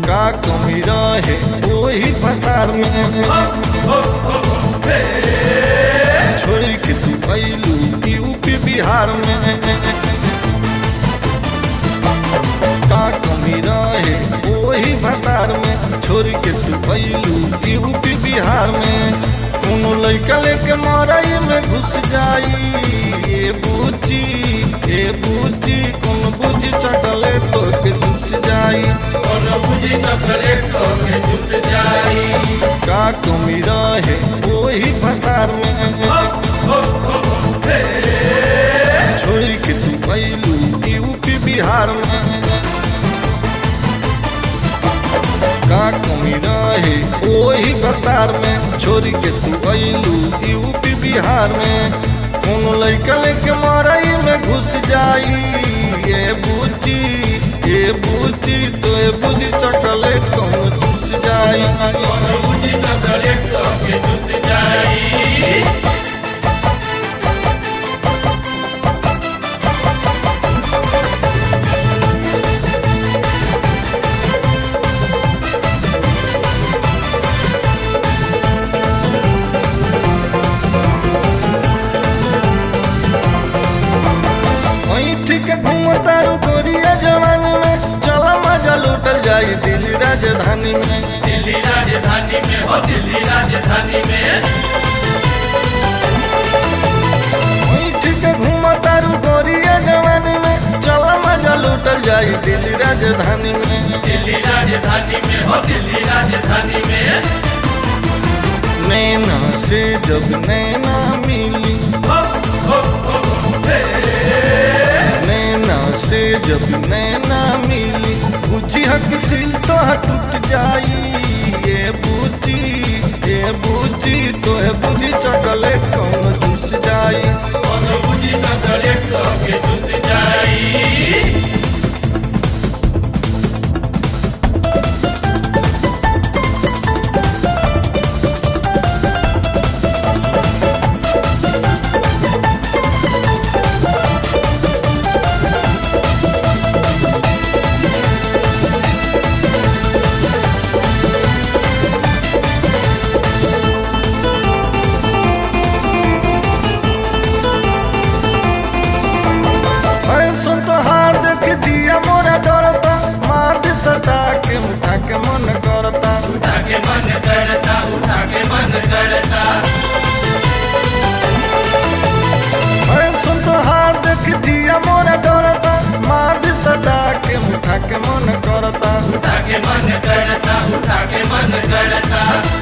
का कमी रहे वही भतार में छोड़ के तू कैलू यूपी बिहार में का कमी रहे वही भतार में छोड़ के तू कैलू यूपी बिहार में कोनो लड़का लेके मरई में घुस जाई ये बूची ये बूची कौन बुझी चकले तो के घुस जाई कोनो बुझी चॉकलेट तो के चूस जाई का कमी रहे वही भतार में छोड़ के तू कैलू यूपी बिहार में का कमी रहे वही भतार में छोड़ के तू कैलू यूपी बिहार में कोनो लड़का लेके मरई में घुस जाई ये बूची ये बूची तो ये बुझी चॉकलेट कौन घुस जाई कोनो बुझी चॉकलेट तो के चूस जाई ऐठ के घूमतारू गोरिया जवानी में चला मजा लूटल जाई दिल्ली राजधानी में दिल्ली राजधानी में हो दिल्ली राजधानी में ऐठ के घूमतारू गोरिया जवानी में चला मजा लूटल जाई दिल्ली राजधानी में दिल्ली राजधानी में हो दिल्ली राजधानी में नैना से जब नैना मिली हो हो हो हे नैना से जब नैना मिली बुझी हक सिल तो टूट जाई ये बूची ये बूची तो है बुझी चॉकलेट कौन घुस जाई कोनो बुझी चॉकलेट तो के चूस जाई फैशन तो हार देख दिया मोरा डरता मार दे सटा के उठा के मन करता उठा के मन करता उठा के मन करता फैशन तो हार देख दिया मोरा डरता मार दे सटा के उठा के मन करता उठा के मन करता उठा के मन करता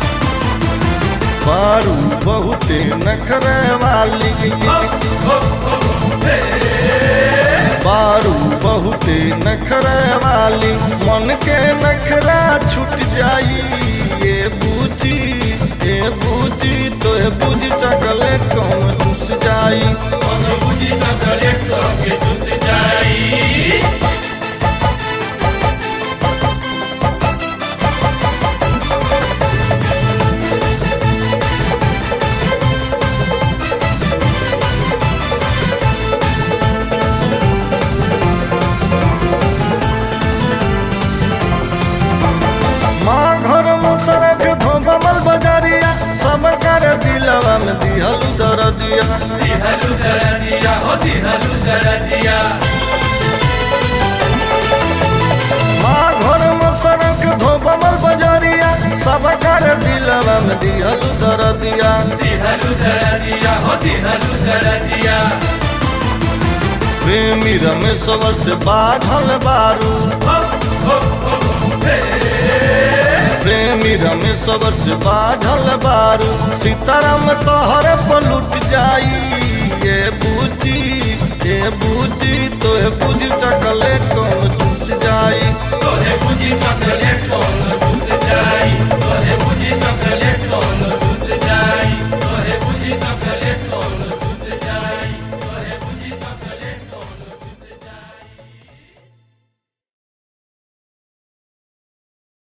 बारू बहुते नखरे वाली हो हो हो हे बारू बहुते नखरे वाली मन के नखरा छूट जाई ये बूची ये बूची तो ये बूझी चकले कौन घुस जाई कोनो बुझी चॉकलेट तो के चूस जाई माँ घर मुसरक धोबल बजारिया सब कर दिलवा में दिहल दर दिया दिहलु दर दिया हो दिहलु दर दिया माँ घर मुसरक धोबल बजारिया सब कर दिलवा में दिहल दर दिया दिहलु दर दिया हो दिहलु दर दिया प्रेमी रमेश्वर से बाधल बारू हो हो हो हे प्रेमी रमेश्वर से बाधल बारू सीताराम तोहर पलुट जाई ये बूची ये बूची तो ये बूझी चकले कौन चूस जाई तोहे